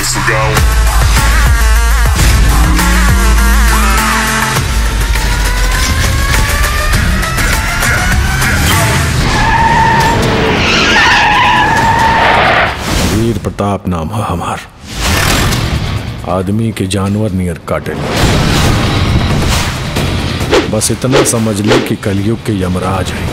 Portugal. वीर प्रताप नाम है हमार आदमी के जानवर नियर काटे बस इतना समझ ले कि कलयुग के यमराज है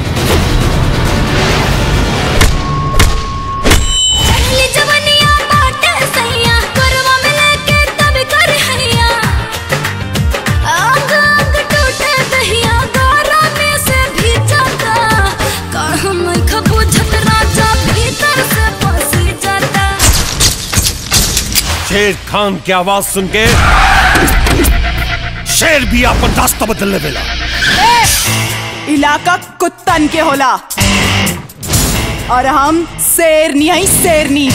पहली जवनिया बाटे सैया करवा में लेके तब कर हैया आंग आंग टूटे दहिया गोरा में से भी जाता कहाँ मैं खबू झट राजा भीतर से फंसी जाता शेर खान की आवाज सुन के शेर भी अपन रास्ता बदलने वेला इलाका कुत्तन के होला और हम शेरनी है शेरनी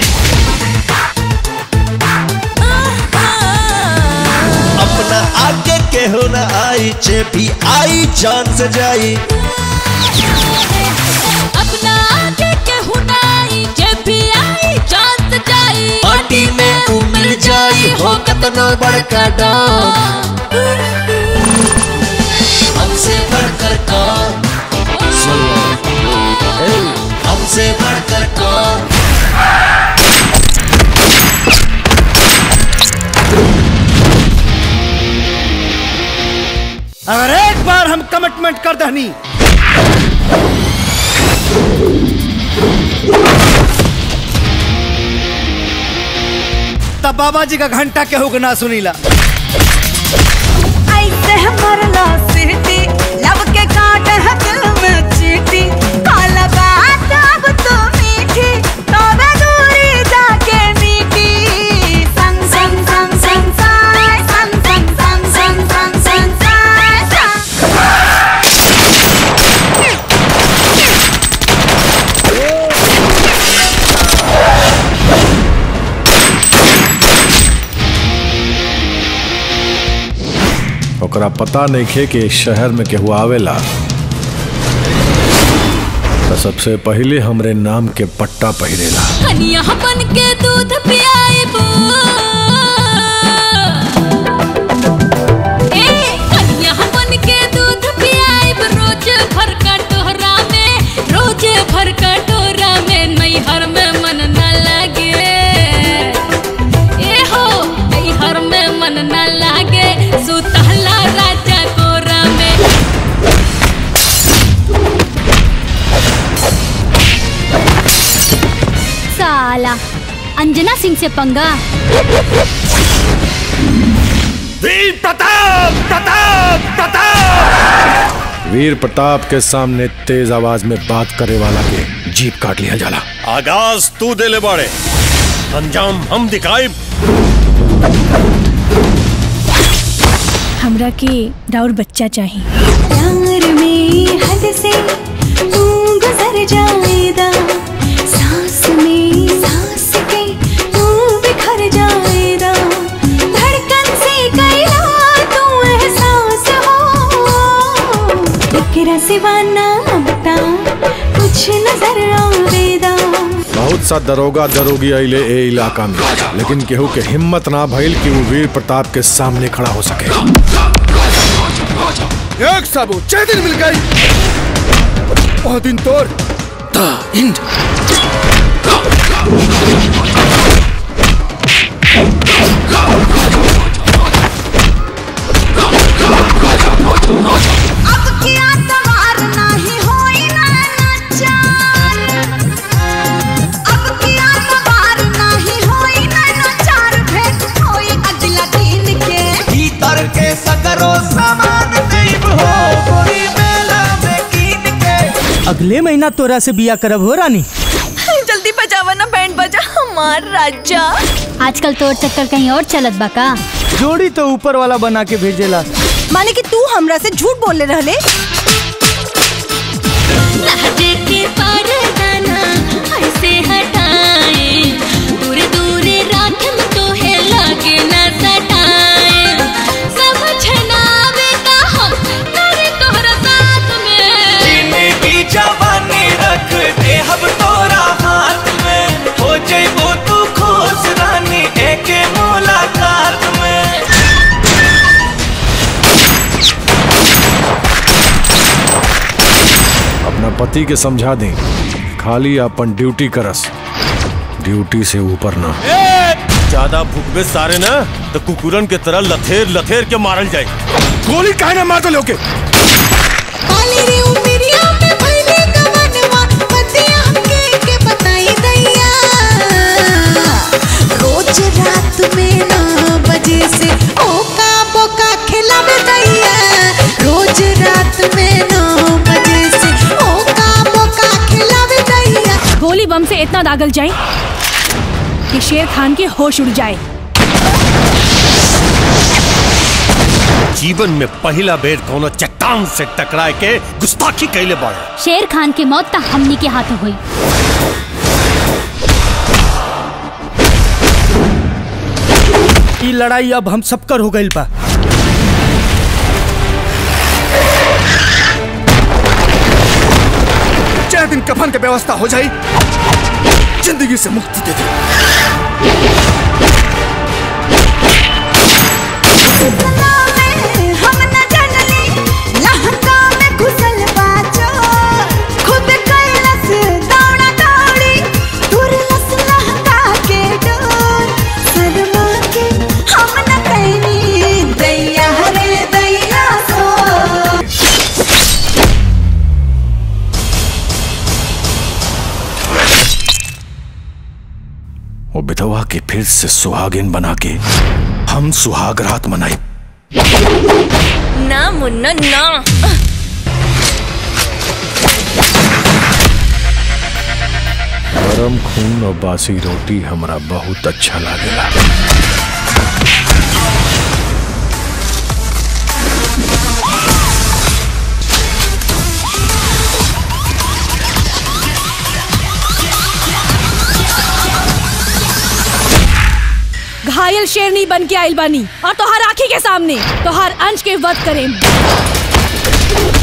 अपना आगे के हो न आई जे भी आई जान से जाई अपना आगे के हुनाई जब भी आई चांद जाई पार्टी में तू मिल जाई हो कतनो बड़का डांग हमसे बढ़कर कौन सुन लो। ए, हमसे बढ़कर कौन अगर एक बार हम कमिटमेंट कर दहनी तब बाबा जी का घंटा केहू के ना सुनीला ऐसे मरला सीटी लब के काट है दिल में चीटी काला बात अब तो मीठी तोबे दूरी जाके मीठी संग संग संग संग साय संग संग संग संग संग संग साय संग ओकरा पता नहीं खे कि इस शहर में केहू आवेला तो सबसे पहले हमरे नाम के पट्टा पहिरेला कनिया बन के दूध पियाइब ए कनिया बन के दूध पियाइब रोज भर कटोरा में रोज भर कटोरा में नैहर में मन न लगे ए हो नैहर में मन न लागे सुतहला राजा कोरा में साला अंजना सिंह से पंगा वीर प्रताप प्रताप प्रताप वीर प्रताप के सामने तेज आवाज में बात करे वाला के जीप काट लिया जाला आगाज तू दे ले बाड़े अंजाम हम दिखाई हमरा के राउर बच्चा चाहिए प्यार में हद से तू गुजर जाएगा सांस में सांस के तू बिखर जाएगा धड़कन से कैला तू एहसास हो तेरा सिवाना बता कुछ नजर आवेदा बहुत सा दरोगा दरोगी अइले ए इलाका में लेकिन केहू के हिम्मत ना भइल कि वो वीर प्रताप के सामने खड़ा हो सके एक सबूत छह दिन मिल गई बहुत दिन तोर अब किया सवार नहीं होई ना नचार अब किया सवार नहीं होई ना नचार भेंट होई अगला दिन के भीतर के सगरो सामान देव हो गोरी मेला में कीन के अगले महीना तोरा से बिया करब हो रानी जल्दी बजावा ना बैंड बजा हमार राजा आजकल तोर चक्कर कहीं और चलत बा का जोड़ी तो ऊपर वाला बना के भेजेला माने कि तू हमरा से झूठ बोले रहले लहजे के परदाना ऐसे हटाए दूर दूर राखम तो है लागे न सटाए समझ ना आवे का हम करे तोहरा साथ में जिंदगी जवानी रख दे हम तोरा हाथ में हो जइबो तू खुश रानी एक अपना पति के समझा दें खाली अपन ड्यूटी करस ड्यूटी से ऊपर ना ज्यादा भूखबे सारे ना तो कुकुरन के तरह लथेर लथेर के मारल जाए गोली काहे ना मारतो लोग के काली रे उमरिया में भइले कवनवा पतिया हमके के बताई दैया रोज रात में नौ बजे से ओका बोका खिलावे दैया रोज रात में नौ बजे से ओका बोका खिलावे दैया गोली बम से इतना दागल जाए कि शेर खान के होश उड़ जाए जीवन में पहला बेर कोनो चट्टान से टकराए के गुस्ताखी कैले बाड़े शेर खान के मौत त हमनी के हाथों हुई ई लड़ाई अब हम सबकर हो गईल बा चाहे दिन कफन के व्यवस्था हो जाई जिंदगी से मुक्ति दे दे सपना में हम न जनली लहंगा में घुसल बाजो खुद कैलस दौड़ा दौड़ी तुरलस लहंगा के डोर शर्मा के हम न कैनी दैया रे दैया सो वो विधवा के फिर से सुहागिन बना के हम सुहाग रात मनाई ना मुन्ना ना गरम खून और बासी रोटी हमरा बहुत अच्छा लागेला घायल शेरनी बन के आइल बानी और तोहार आंखी के सामने तोहार अंश के वध करें